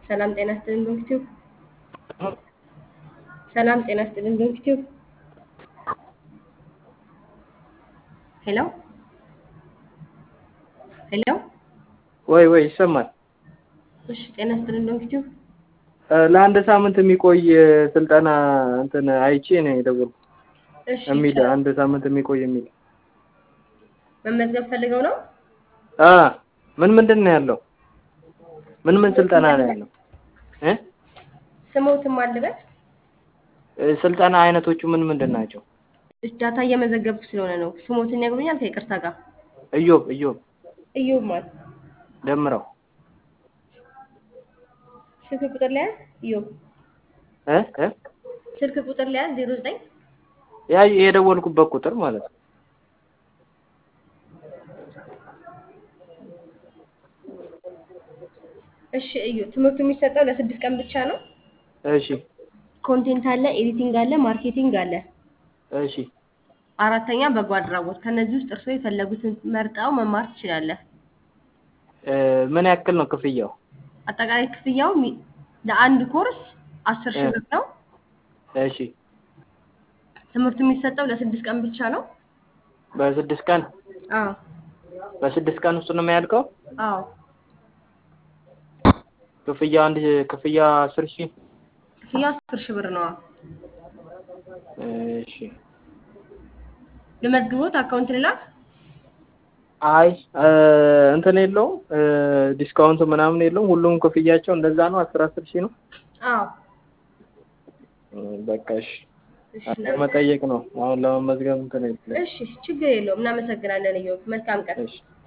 ሰላም ጤና ይስጥልን ዶንኪቲዩብ። ሰላም ጤና ይስጥልን ዶንኪቲዩብ። ሄሎ ሄሎ። ወይ ወይ ይሰማል። እሺ ጤና ይስጥልን ዶንኪቲዩብ። ለአንድ ሳምንት የሚቆይ ስልጠና እንትን አይቼ ነው የደወልኩት። እሺ የሚል አንድ ሳምንት የሚቆይ የሚል መመዝገብ ፈልገው ነው? አ ምን ምንድን ነው ያለው? ምን ምን ስልጠና ነው ያለው? እ ስሞትም አልበት ስልጠና አይነቶቹ ምን ምንድን ናቸው? ዳታ እየመዘገብኩ ስለሆነ ነው። ስሞትን ያገሩኛል ከይቅርታ ጋር እዮብ እዮብ እዮብ ማለት ደምረው ስልክ ቁጥር ላይ እዮብ እ እ ስልክ ቁጥር ላይ 09 ያ የደወልኩበት ቁጥር ማለት ነው። እሺ እዩ ትምህርቱ የሚሰጠው ለስድስት ቀን ብቻ ነው። እሺ ኮንቴንት አለ፣ ኤዲቲንግ አለ፣ ማርኬቲንግ አለ። እሺ አራተኛ በጎ አድራጎት። ከነዚህ ውስጥ እርስዎ የፈለጉትን መርጠው መማር ትችላለህ። እ ምን ያክል ነው ክፍያው? አጠቃላይ ክፍያው ሚ- ለአንድ ኮርስ አስር ሺህ ብር ነው። እሺ ትምህርቱ የሚሰጠው ለስድስት ቀን ብቻ ነው። በስድስት ቀን አዎ በስድስት ቀን ውስጥ ነው የሚያልቀው? አዎ ክፍያ አንድ ክፍያ አስር ሺህ ክፍያው አስር ሺህ ብር ነው። እሺ ልመዝግቦት አካውንት ልላክ። አይ እ እንትን የለውም እ ዲስካውንት ምናምን የለውም። ሁሉም ክፍያቸው እንደዛ ነው። አስር አስር ሺህ ነው። አዎ እ በቃ እሺ እሺ መጠየቅ ነው። አሁን ለመመዝገብ እንትን የለም። እሺ ችግር የለውም። እናመሰግናለን። እዮብ መልካም ቀን። እሺ